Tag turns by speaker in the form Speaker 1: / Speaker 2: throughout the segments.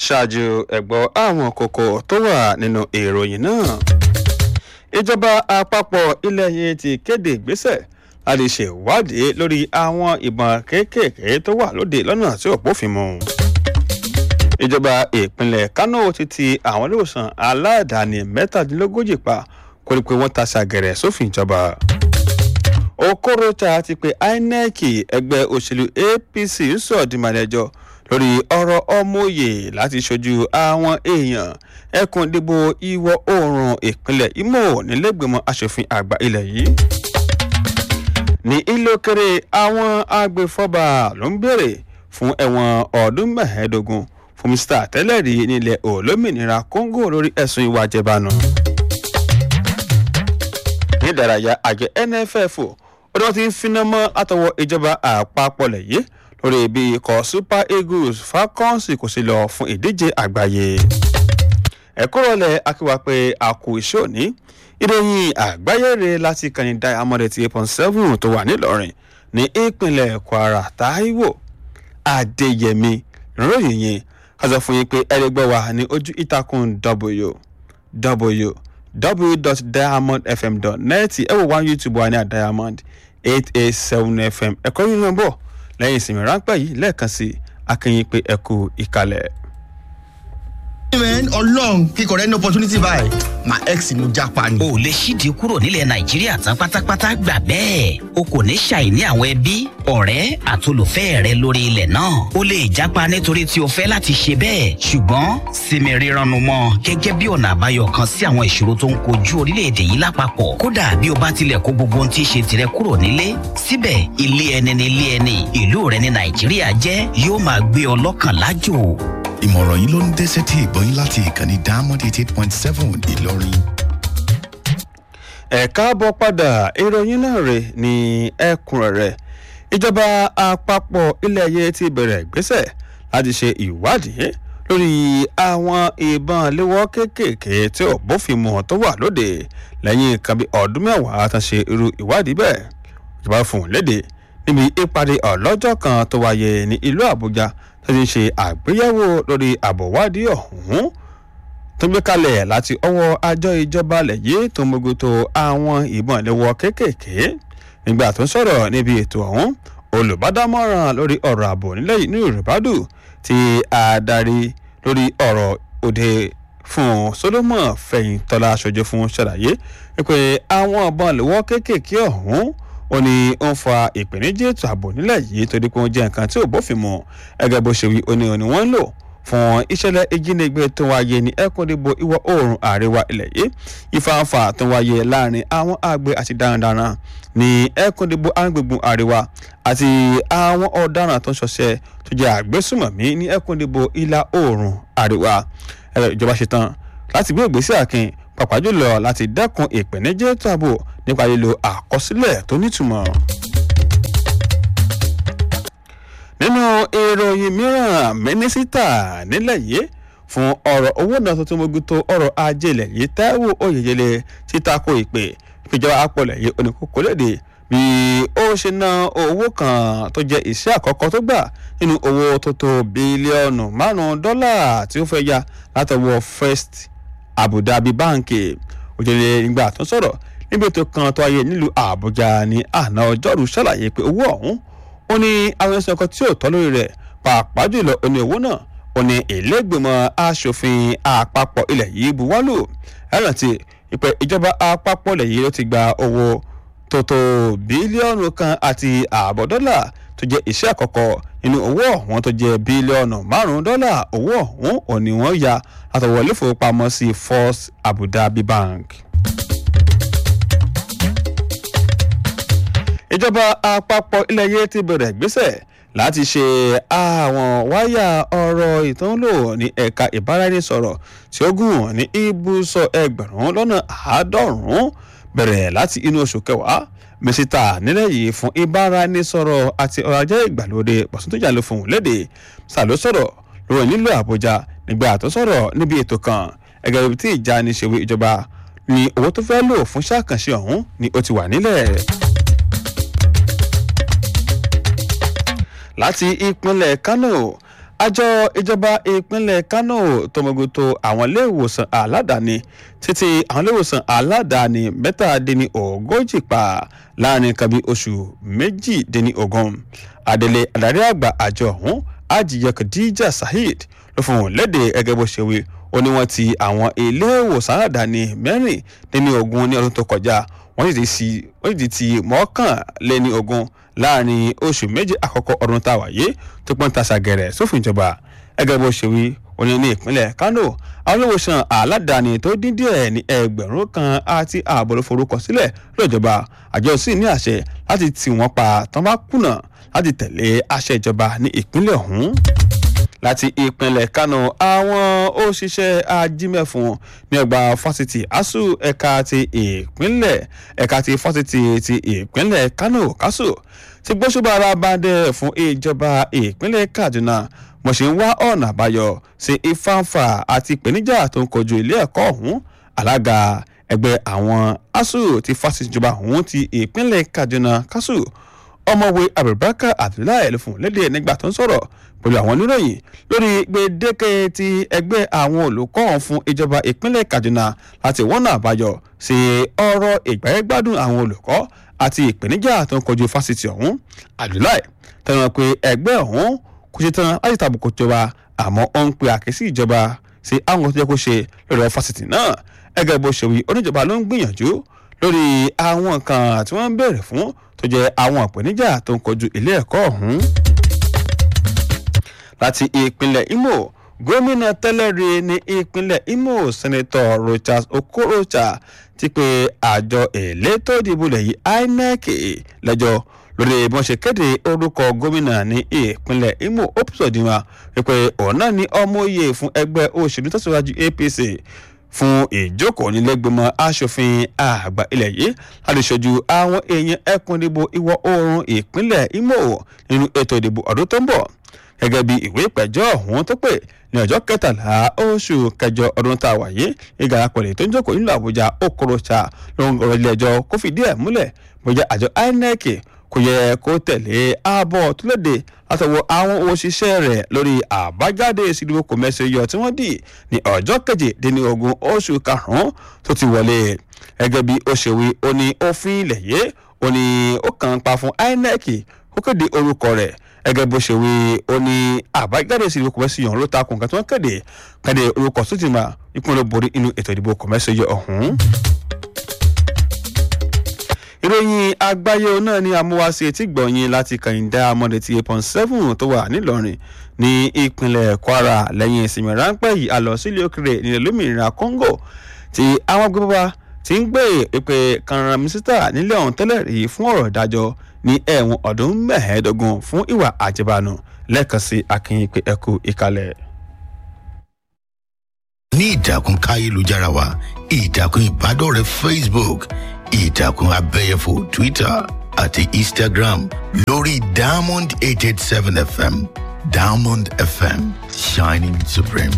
Speaker 1: ṣáájú ẹ̀gbọ́ àwọn kókó tó wà nínú ìròyìn náà ìjọba àpapọ̀ ilẹ̀ yìí ti kéde ìgbésẹ̀ láti ṣèwádìí lórí àwọn ìbọn kéékèèké tó wà lóde lọ́nà tí ò bófin mu ìjọba ìpínlẹ̀ kánò ti ti àwọn iléewòsàn aládàáni mẹ́tàdínlógójì pa kó ní pé wọ́n ta ṣàgẹ̀rẹ̀ sófin ìjọba okorocha ti pe inec ẹgbẹ́ òṣèlú apc ń sọ dìmọ̀lẹ́jọ́ lórí ọ̀rọ̀ ọmọye láti ṣojú àwọn èèyàn ẹkùn ìdìbò ìwọ̀ oòrùn ìpínlẹ̀ imo nílẹ̀gbìmọ̀ asòfin àgbà ilẹ̀ yìí ní ìlókèrè àwọn agbèfọ́ba ló ń béèrè fún ẹ̀wọ̀n ọdún mẹ́ẹ̀ẹ́dógún fún mr tẹ́lẹ̀rí nílẹ̀ olómìnira congo lórí ẹ̀sùn ìwà jẹbánu. ní ìdárayá àjọ nff ó ní wọ́n ti ń finá mọ́ látọwọ́ ìjọba àpapọ̀ lẹ́yìn lórí ibi ikọ̀ super eagles falcons kò sí lọ fún ìdíje àgbáyé. ẹ̀kọ́ rọlẹ̀ akíwá pé a kò iṣẹ́ òní ìròyìn àgbáyé rẹ̀ láti kàní diamond eighty eight point seven tó wà nílọrin ní ìpínlẹ̀ kwara taiwo adéyẹmí ìròyìn yẹn ká sọ fún yín pé ẹlẹgbẹ́ wa ní ojú ìtàkùn www.diamondfm.net ẹ wò wá youtube wa ní diamond eight eight seven fm ẹ̀kọ́ yìí náà bọ̀ lẹ́yìn ìsinmi ráńpẹ́ yìí lẹ́ẹ̀kan sí akínyìn pé ẹ kú ìkàlẹ̀.
Speaker 2: man ọlọrun kíkọ rẹ ní opportunity báyìí my ex ló japa ni.
Speaker 3: o lè ṣíde kúrò nílẹ̀ nàìjíríà tán pátápátá gbà bẹ́ẹ̀ o kò ní ṣàìní àwọn ẹbí ọ̀rẹ́ àtolùfẹ́ rẹ lórí ilẹ̀ náà o lè japa nítorí tí o fẹ́ láti ṣe bẹ́ẹ̀ ṣùgbọ́n sinmi rírannu mọ́ gẹ́gẹ́ bí ọ̀nà àbáyọ kan sí àwọn ìṣòro tó ń kojú orílẹ̀-èdè yìí lápapọ̀ kódà bí o bá tilẹ̀ kó gbogbo ohun tí í ṣe tirẹ̀ kúrò nílé síbẹ̀ ilé ẹni ní ilé ẹni ìlú rẹ ní nàìjíríà jẹ́ yóò máa gbé ọ lọ́kàn lájò
Speaker 4: ìmọ̀ràn yìí ló ń dé sétí ìgbọ́yìn láti ìkànnì diamond eighty eight point seven ìlọrin.
Speaker 1: ẹ káàbọ̀ padà ìròyìn náà rè ní ẹ̀kúnrẹ́rẹ́ ìjọba àpapọ̀ ilẹ̀ ayé ti bẹ̀rẹ̀ ìgbésẹ̀ láti ṣe ìwádìí lórí àwọn ìbọn léwọ́ kéékèèké tí ò bófin mu tó wà lóde lẹ́yìn nǹkan bí ọdún mẹ́wàá tán ṣe irú ìwádìí bẹ́ẹ̀ ìjọba fún un léde níbi ìpàdé ọlọ́jọ́ kan tó wáyé ní ìlú àbújá tó ti ń ṣe àgbéyẹ̀wò lórí àbọ̀wádìí ọ̀hún tó gbé kalẹ̀ láti ọwọ́ àjọ ìjọba lẹ́yìn tó mójútó àwọn ìbọn ìléwọ́ kéékèèké nígbà tó ń sọ̀rọ̀ níbi ètò ọ̀hún olùbádámọ̀ràn lórí ọ̀rọ̀ ààbò nílẹ̀ yìí ní yorùbádù ti adarí lórí ọ̀rọ̀ òde fún solomon fẹ̀yìntọ́lá aṣojú fún ṣàlàyé pé àwọn ìbọn ìléwọ́ kéékèèké ọ̀hún ó ní ó ń fa ìpèníjà ètò ààbò nílẹ̀ yìí torí pé wọ́n jẹ́ nǹkan tí ò bófin mu ẹgẹ́ bó ṣe wí ó ní òní wọ́n ń lò fún ìṣẹ̀lẹ̀ ìjínigbé tó wáyé ní ẹkùndìbò ìwọ̀ oòrùn àríwá ilẹ̀ yìí ìfàǹfà tó wáyé láàrin àwọn àgbẹ̀ àti darandaran ní ẹkùndìbò agbègbè àríwá àti àwọn ọ̀daràn tó ń ṣọṣẹ́ tó jẹ́ àgbésùmọ̀mí ní ẹkùndìbò ìlà oòrùn àríwá ìjọba ṣetán láti gbé ìgbésẹ̀ àkìn pàpà jùlọ láti dẹ́kun ìpèníjà ètò ààbò nípa lílo àkọsílẹ̀ tó nítumọ̀. nínú ìròyìn mìíràn mínísítà nílẹ̀ yìí fún ọ̀rọ̀ owó náà tuntun mogun ọ̀rọ̀ ajé ilẹ̀ yìí taiwo oyeyele ti tako ìpè ìjọba apọ̀lẹ̀ yìí oníkókó léde bí ó ṣe ná owó kan tó jẹ́ iṣẹ́ àkọ́kọ́ tó gbà nínú owó tó tó bílíọ̀nù márùn-ún dọ́là tí ó fẹ́ ya látọwọ́ first abu dhabi báǹkì òjèlè nígbà tó sọ̀rọ̀ níbi ètò kan tó ayé nílùú àbújá ní àná ọjọ́rú ṣàlàyé pé owó ọ̀hún ó ní àwọn ẹ̀sùn ọkọ̀ tí ò tọ́ lórí rẹ̀ pàápàá jùlọ ó ní owó náà ó ní ìlẹ́gbẹ̀mọ asòfin àpapọ̀ ilẹ̀ yìí buwọ́lù ẹ̀rántí ìpè ìjọba àpapọ̀ ilẹ̀ yìí ló ti gba owó tó tó bílíọ̀nù kan àti ààbọ̀ dọ́là tó jẹ́ iṣẹ́ àkọ́kọ́ nínú owó ọ̀hún tó jẹ́ bílíọ̀nù márùn-ún dọ́là owó ọ̀hún ò ní wọ́n ya látọwọ́ ilé ìfowópamọ́sí first abu dhabi bank. ìjọba àpapọ̀ ilẹ̀ yìí ti bẹ̀rẹ̀ ìgbésẹ̀ láti ṣe àwọn wáyà ọ̀rọ̀ ìtànlò ní ẹ̀ka ìbáraẹnisọ̀rọ̀ tí ó gùn ní ibùsọ̀ ẹgbẹ̀rún lọ́nà àádọ́rùn-ún bẹ̀rẹ̀ láti inú oṣù kẹwàá mísítà nílẹ̀ yìí fún ìbáraẹnisọ̀rọ̀ àti ọrọ̀ ajé ìgbàlódé pàṣẹtọ́jà ló fún un léde sàló sọ̀rọ̀ lórí nílò àbújá nígbà tó sọ̀rọ̀ níbi ètò kan ẹgbẹ́ ibi tí ìjà ní ṣèwé ìjọba ni owó tó fẹ́ lò fún ṣàkànṣe ọ̀hún ni ó ti wà nílẹ̀. láti ìpínlẹ̀ kánò àjọ ìjọba ìpínlẹ̀ kánò tọmọgoto àwọn iléèwòsàn aládàáni títí àwọn iléèwòsàn aládàáni mẹ́tàdínní ogójì pa láàrin kan bí oṣù méjìdínní ogún adelé adarí àgbà àjọ ọ̀hún ajiye khadija saheed ló fún wọn léde gẹ́gẹ́ bó ṣe wí ó ní wọ́n ti àwọn iléèwòsàn aládàáni mẹ́rìndínní ogún ní ọdún tó kọjá wọ́n sì ti ti mọ́kànléní ogún láàrin oṣù méje àkọ́kọ́ ọdún tá a wáyé tó pọ́n ta ṣàgẹ̀rẹ̀ sófin ìjọba ẹgẹ́ bó ṣe wí òní ní ìpínlẹ̀ kánò àwọn olówóṣàn aládàáni tó dín díẹ̀ ní ẹgbẹ̀rún kan àti ààbò ló forúkọ sílẹ̀ lọ́jọba àjọ sì ní àṣẹ láti tì wọ́n pa tán bá kùnà láti tẹ̀lé àṣẹ ìjọba ní ìpínlẹ̀ ọ̀hún láti ìpínlẹ̀ kánò àwọn òṣìṣẹ́ ajímẹ̀fún ní ọgbà fásitì asu ẹ̀ka ti ìpínlẹ̀ ẹ̀ka ti fásitì ti ìpínlẹ̀ kánò kásù ti gbóṣùbára bàdẹ fún ìjọba ìpínlẹ̀ kaduna mo ṣe ń wá ọ̀nà àbáyọ sí ìfáǹfà àti ìpèníjà tó ń kojú ilé ẹ̀kọ́ ọ̀hún alága ẹgbẹ́ àwọn asu ti fásitì ìjọba ọ̀hún ti ìpínlẹ̀ kaduna kásù ọmọwé abubakar abdullahi ló fún lédè nígbà tó ń sọ̀rọ̀ pẹ̀lú àwọn oníròyìn lórí gbèdéke ti ẹgbẹ́ àwọn olùkọ́ ọ̀hún fún ìjọba ìpínlẹ̀ kaduna láti wọ́nà àbáyọ sí ọ̀rọ̀ ìgbáyégbádùn àwọn olùkọ́ àti ìpèníjà tó ń kojú fásitì ọ̀hún abdullahi tẹnu pé ẹgbẹ́ ọ̀hún kò ṣe tán láti tàbùkù ìjọba àmọ́ ó ń pe àkíyèsí ìjọba sí àwọn tó yẹ kó ṣe lórí ọ̀rọ̀ fásitì náà ẹgẹ́ bó ṣe wí oníjọba ló ń gbìyànjú lórí àwọn nǹkan tí wọ́n ń béèrè fún tó jẹ́ àwọn ìpèníjà tó ń kojú ilé ẹ̀kọ́ ọ̀hún. láti ìpínlẹ̀ imo gómìnà tẹ́lẹ̀rí ní ìpínlẹ̀ imo sẹ́nẹ́tọ̀ rochas okorocha ti pe àjọ elétò ìdìbò lẹ́yìn inec lẹ́jọ́ lórí bí wọ́n ṣe kéde orúkọ gómìnà ní ìpínlẹ̀ imo opsodima wípé òun náà ní ọmọ òye fún ẹgbẹ́ òṣèlú tẹ̀síwájú apc fún ìjókòó nílẹ̀gbìmọ̀ asòfin àgbà ilẹ̀ yìí láti ṣojú àwọn èèyàn ẹkùn ìdìbò ìwọ̀ oòrùn ìpínlẹ̀ imo nínú ètò ìdìbò ọdún tó ń bọ̀ gẹ́gẹ́ bí ìwé ìpẹ̀jọ́ ọ̀hún tó pè ní ọjọ́ kẹtàlá oṣù kẹjọ ọdún tá a wà yìí ìgbàlá pẹ̀lẹ́ tó ń jókòó nílùú àbújá okorocha ló ń rọ ilé ẹjọ́ kó fìdí ẹ̀ múlẹ̀ bóyá àjọ inec kò yẹ kó tẹ̀lé ààbọ̀ tó léde látọwọ́ àwọn òṣìṣẹ́ rẹ̀ lórí àbájáde ìsìnkú kòmẹ́sì yọ tí wọ́n dì ní ọjọ́ kejìdínlógún oṣù karùn-ún tó ti wọlé gẹ́gẹ́ bí ó ṣe wí ó ní òfin ilẹ̀ yé ó ní ó kàn ń pa fún inec ó kéde orúkọ rẹ̀ gẹ́gẹ́ bó ṣe wí ó ní àbájáde ìsìnkú kòmẹ́sì yọ̀ ló takùn nǹkan tí wọ́n kéde kéde orúkọ tó ti máa ìpínlẹ̀ borí inú ètò ìdìbò kòmẹ́sì yọ ọ̀hún ìròyìn àgbáyé náà ni amúwáṣe etí gbọ̀nyìn láti kàyíndá amọ̀dé ti eight point seven tó wà nílọrin ní ìpínlẹ̀ kwara lẹ́yìn ìsinmi ráńpẹ́ yìí a lọ sílé òkèrè nílẹ̀ lómìnira congo tí àwọn gbọ́dọ̀ ti ń gbé ìpè kanran mínísítà nílẹ̀ ọ̀hún tẹ́lẹ̀ rí fún ọ̀rọ̀ ìdájọ́ ní ẹ̀wọ̀n ọdún mẹ́ẹ̀ẹ́dógún fún ìwà àjẹbánu lẹ́ẹ̀kan sí akínyìn pé ẹkú ìkàlẹ̀.
Speaker 4: ní ìtàkùn káyélujára wa ìtàkùn ìbádọ́rẹ̀ẹ́ facebook ìtàkùn abẹ́yẹfò twitter àti instagram lórí diamond eight eight seven fm diamond fm shining supreme.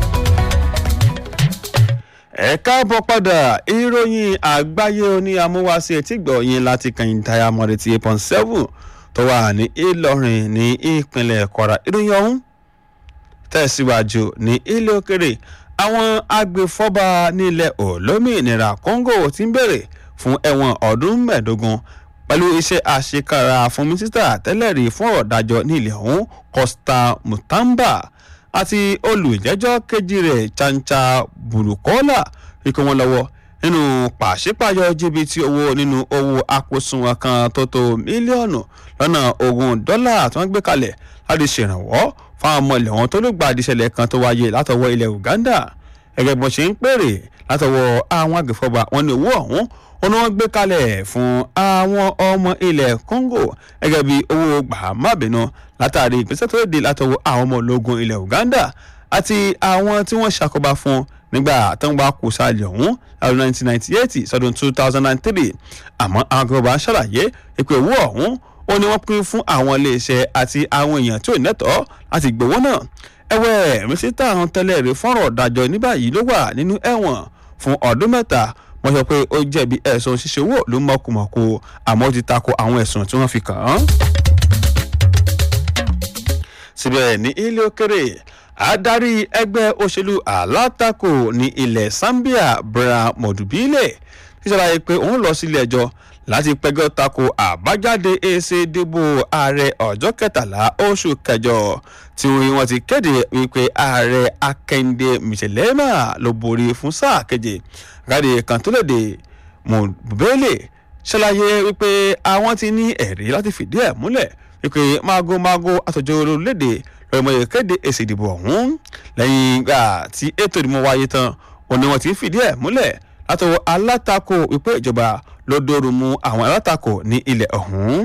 Speaker 1: ẹ káàbọ̀ padà ìròyìn àgbáyé oní amúwáṣe etí gbọ̀nyìn láti kàn táyà mọ́rẹ́ ti eight point seven tó wà ní ìlọrin ní ìpínlẹ̀ kwara ìròyìn ọ̀hún tẹ̀síwájú ní ilé òkèrè àwọn agbèfọ́ba nílẹ̀ olómìnira congo ti ń bèrè fún ẹ̀wọ̀n ọdún mẹ́ẹ̀ẹ́dógún pẹ̀lú iṣẹ́ àṣekára fún mínísítà tẹ́lẹ̀rí fún ọ̀rọ̀ dájọ́ ní ilẹ̀ ọ̀hún costa mutamba àti olùjẹ́jọ́ kejì rẹ̀ chancha burukola ikú wọn lọ́wọ́ nínú pàṣípàyọ jìbìtì owó nínú owó àpòsùnwọ̀n kan tó tó mílíọ̀nù lọ́nà ogún dọ́là tí wọ́n gbé kalẹ̀ láti ṣèrànwọ́ fáwọn ọmọ ilẹ̀ wọn tó ló gba àdìsẹ́lẹ̀ kan tó wáyé látọwọ́ ilẹ̀ uganda gẹ́gẹ́ bí wọ́n ṣe ń pèrè látọwọ́ àwọn agbèfọ́ba wọn ní owó ọ̀hún wọn ni wọ́n gbé kalẹ̀ fún àwọn ọmọ ilẹ̀ congo gẹ́gẹ́ bí owó gbàmábìnú látàrí ìgbésẹ̀ tó dé látọwọ́ àwọn ọmọ ológun ilẹ̀ uganda àti àwọn tí wọ́n ṣàkóbá fún nígbà tó ń bá kú sáàlì ọ̀hún lọ́dún 1998 sọdún 2003 àmọ́ àwọn agbèfọ́ba ṣàlàyé ìpè owó ọ̀hún ó ní wọ́n pín fún àwọn iléeṣẹ́ àti àwọn èèyàn tí ò nẹ́tọ̀ọ́ láti gbowó náà ẹ̀wẹ̀ mísítà àwọn tẹ́lẹ̀ rí fọ́nrọ̀ dájọ́ ní báyìí ló wà nínú ẹ̀wọ̀n fún ọdún mẹ́ta wọ́n sọ pé ó jẹ̀bi ẹ̀sùn ṣíṣe owó ló mọ̀kùmọ̀kù àmọ́ ó ti tako àwọn ẹ̀sùn tí wọ́n fi kàn án. síbẹ̀ ní ilé òkèrè adarí ẹgbẹ́ òṣèlú alátakò ní ilẹ̀ zambia bra mọ̀dùbílẹ̀ ti ṣàlàyé pé òun lọ sílé ẹjọ́ láti pẹ́jọ́ tako àbájáde èsì ìdìbò ààrẹ ọjọ́ kẹtàlá oṣù kẹjọ tí wọ́n ti kéde wípé ààrẹ akẹ́ndé mìṣẹ̀lẹ́mà ló borí fún sáà keje gáde kan tó léde mọ̀dùbílẹ̀ ṣàlàyé wípé àwọn ti ní ẹ̀rí láti fìdí ẹ̀ múlẹ̀ wípé mágómágó àtọ̀jọ́ orílẹ̀-èdè lọ́mọ ìkéde èsì ìdìbò ọ̀hún lẹ́yìn ìgbà tí ètò ìdìbò wáyé tán òun ni wọ́n ti fìdí ẹ̀ múlẹ̀ látọwọ́ alátakò wípé ìjọba ló dóoru mu àwọn alátakò ní ilẹ̀ ọ̀hún.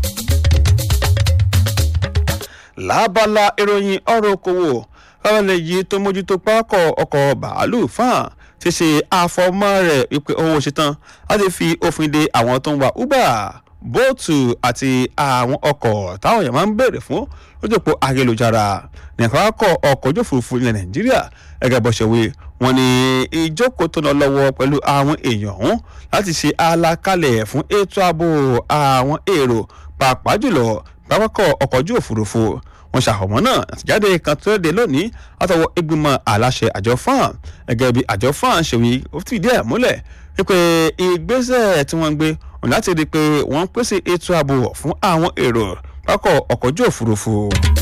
Speaker 1: lábala ìròyìn ọ̀rọ̀ okòwò ọ̀rẹ́lẹ̀ yìí tó mójútó pákọ̀ ọkọ̀ bàálù fáàn ti ṣe àfọmọ́ rẹ̀ wípé owó ṣetán láti fi òfin de àwọn tó ń wa uber bóòtù àti àwọn ọkọ̀ táwọn èèyàn máa ń béèrè fún lójúpọ̀ ayélujára nìkan akọ̀ ọkọ̀ ojú òfurufú ilẹ̀ nàìjíríà gẹ́gẹ́ bó ṣe wí wọ́n ní ìjókòó tó lọ lọ́wọ́ pẹ̀lú àwọn èèyàn ọ̀hún láti ṣe àlàkalẹ̀ fún ètò ààbò àwọn èrò pàápàá jùlọ pápákọ̀ ọkọ̀ ojú òfurufú wọn ṣàfọ̀mọ́ náà àtìjáde kan tó dé lónìí látọwọ́ ìgbìmọ̀ aláṣẹ àjọ fan gẹ́gẹ́ bí àjọ fan ṣe wí ó fìdí ẹ̀ múlẹ̀ wípé ìgbésẹ̀ tí wọ́n ń gbé ọ̀nà láti rí i pé wọ́n ń pèsè ètò ààbò fún àwọn èrò pápákọ̀ ọkọ̀ ojú òfurufú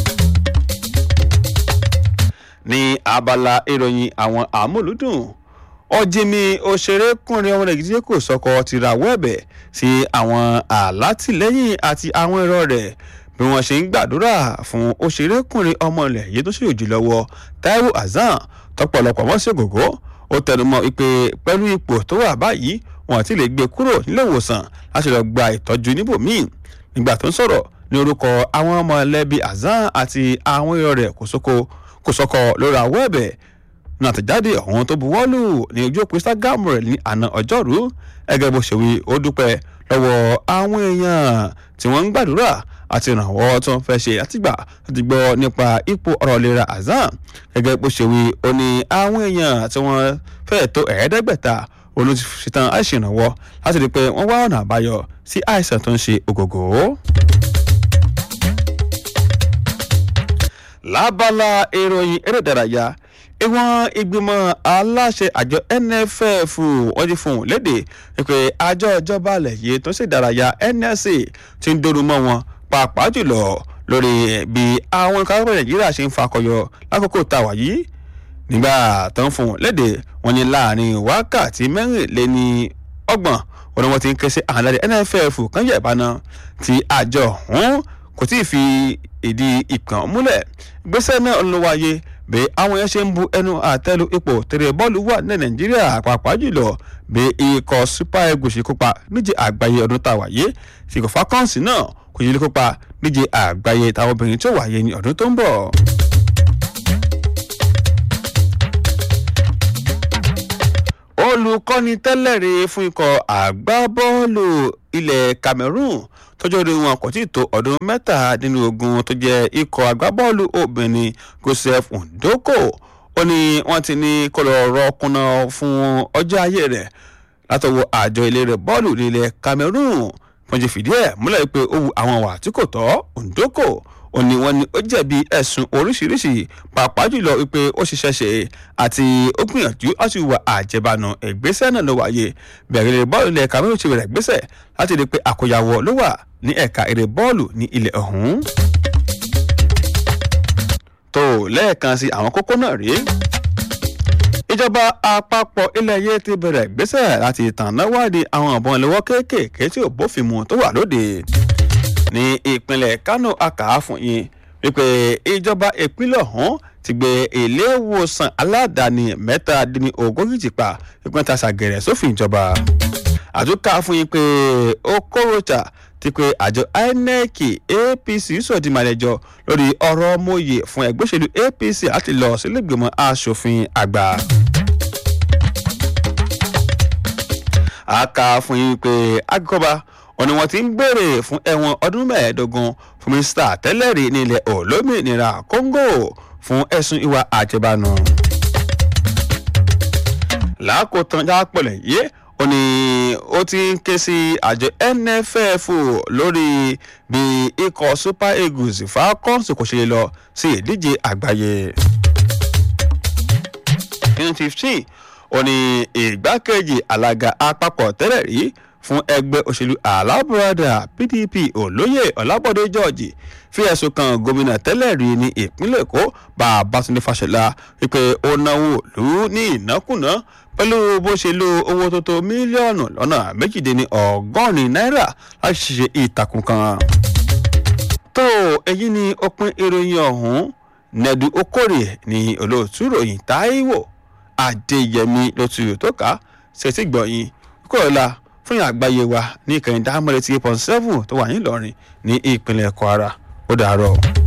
Speaker 1: ní abala ìròyìn àwọn àmúlùdùn ọ̀jìnmí òṣèrékùnrin ọmọ nàìjíríà kò sọkọ ti rawọ́ ẹ̀bẹ̀ sí àwọn alátìlẹ́yìn àti àwọn ẹ̀rọ rẹ̀ bí wọ́n ṣe ń gbàdúrà fún òṣèrékùnrin ọmọ ilẹ̀ yìí tó ṣèjì lọ́wọ́ taiwo hasan tọpọlọpọ wọn sí gògó ó tẹnumọ́ wípé pẹ̀lú ipò tó wà báyìí wọn àti lè gbé kúrò nílé ìwòsàn láti lọ gba ìtọ́jú níbòmíì nígbà tó ń sọ̀rọ̀ ní orúkọ àwọn ọmọ ẹlẹ́bí hasan àti àwọn ẹ̀rọ rẹ̀ kò sóko kò sọkọ lórí àwọ̀ ẹ̀bẹ̀ ní àtẹ̀jáde ọ̀hún tó buwọ́lù ní ojú òpó instagram rẹ̀ ní àná ọjọ́rú ẹgẹ́ bó ṣe wí ó dúpẹ́ lọ́wọ́ àwọn èèyàn tí wọ́n ń gbàdúrà àti ìrànwọ́ tó ń fẹ́ ṣe àtìgbà láti gbọ́ nípa ipò ọ̀rọ̀ ìlera azam gẹ́gẹ́ bó ṣe wí ó ní àwọn èèyàn tí wọ́n fẹ́ tó ẹ̀ẹ́dẹ́gbẹ̀ta olùṣetán àìsàn ìrànwọ́ láti rí i pé wọ́n wá ọ̀nà àbáyọ sí àìsàn tó ń ṣe ògògó. lábala ìròyìn eré ìdárayá ìwọ̀n ìgbìmọ̀ aláṣẹ àjọ nff wọ́n ti fún un léde pé àjọ ìjọba alẹ̀ yìí tó ń ṣèdárayá nsa ti ń dóru mọ́ wọn pàápàá jùlọ lórí bí àwọn kápẹ́ nàìjíríà ṣe ń fakọyọ lákòókò tàwa yìí nígbà tó ń fún un léde wọn ní láàrin wákàtí mẹ́rìnléní ọgbọ̀n wọn ni wọ́n ti ń ké sí àwọn aláṣẹ nff kan yẹ̀ ìbáná tí àjọ ọ̀hún kò tí ì fi ìdí ìpàn múlẹ̀ gbèsè náà ló wáyé bí àwọn yẹn ṣe ń bu ẹnu àtẹ́lu ipò tèrè bọ́ọ̀lù wà ní nàìjíríà pàápàá jùlọ bí ikọ̀ super eagles ṣe kópa níje àgbáyé ọdún tá a wáyé ṣìkò falcons náà kò yẹ kópa níje àgbáyé táwọn obìnrin tó wáyé ní ọdún tó ń bọ̀. olùkọ́ni tẹ́lẹ̀rí fún ikọ̀ àgbábọ́ọ̀lù ilẹ̀ cameroon tọ́jọ́ orí wọn kò tí ì tó ọdún mẹ́tàdínlógún tó jẹ́ ikọ̀ agbábọ́ọ̀lù obìnrin joseph ndoko ó ní wọ́n ti ní kó lọ rọ́ọ̀kùnà fún ọjọ́ ayé rẹ̀ látọwọ́ àjọ eléré bọ́ọ̀lù nílẹ̀ cameroon wọ́n ti fìdí ẹ̀ múlẹ̀ pé ó wu àwọn wà tí kò tọ́ ndoko ó ní wọ́n ní ó jẹ̀bi ẹ̀sùn oríṣiríṣi pàápàá jùlọ wípé ó ṣiṣẹ́ ṣe àti ó gbìyànjú láti wà àjẹbánu ìgbésẹ̀ náà ló wáyé bẹ̀rẹ̀ eré bọ́ọ̀lù ilẹ̀ cameroon ti bẹ̀rẹ̀ gbésẹ̀ láti rí i pé àkóyawọ́ ló wà ní ẹ̀ka eré bọ́ọ̀lù ní ilẹ̀ ọ̀hún. tó lẹ́ẹ̀kan sí àwọn kókó náà rèé ìjọba àpapọ̀ ilẹ̀ yé ti bẹ̀rẹ̀ gbésẹ̀ láti tànná wádìí àwọn ọ̀bọ̀n ìléwọ́ kéékèèké tí ò bófin mu tó wà lóde ní ìpínlẹ̀ kánò àkàá fún yín wípé ìjọba ìpínlẹ̀ ọ̀hún ti gbé ilé ìwòsàn aládàáni mẹ́tàdínlógójì ti pa ìpínlẹ̀ ta ṣàgẹ̀rẹ̀ sófin ìjọba àtúnkà fún yín pé okorocha ti pé àjọ inec apc sọ̀dí màlẹ́jọ lórí ọ̀rọ̀ mòye fún ẹgbẹ́ òṣèlú apc láti lọ sílẹ̀gbìmọ̀ asòfin àgbà. àkà fún yín pé agbẹ́kọ̀ba ọ̀nà wọn ti ń béèrè fún ẹ̀wọ̀n ọdún mẹ́ẹ̀ẹ́dógún fún mínísítà tẹ́lẹ̀rí ní ilẹ̀ olómìnira congo fún ẹ̀sùn ìwà àjẹbánu. làákòótán jápọ̀lẹ̀ yé ó ní ó ti ń ké sí àjọ nff lórí bí ikọ̀ super eagles falcons kò ṣe lè lọ sí ìdíje àgbáyé. nínú fifteen ó ní ìgbákejì alága àpapọ̀ tẹ́lẹ̀ rí fún ẹgbẹ́ òṣèlú alábùradà pdp olóyè ọlábọ̀dé george fi ẹ̀sùn kan gómìnà tẹ́lẹ̀ rí ní ìpínlẹ̀ èkó babátúndé fàṣẹlá wípé ó náwó lù ú ní ìnákùná pẹ̀lú bó ṣe lo owó tó tó mílíọ̀nù lọ́nà méjìdínní ọgọ́rin náírà láti ṣe ìtàkùn kan. tó èyí ni òpin ìròyìn ọ̀hún nẹ́dú okòrè ní olóòtú ròyìn táíwò adéyẹmí ló tu tó ká ṣètì gbọ̀yìn kúrọ̀lá fún ìyá àgbáyé wa ní ìkànnì dáhàmọ́lẹ̀ tí eight point seven tó wà ní ìlọrin ní ìpínlẹ̀ kwara ó dàárọ̀.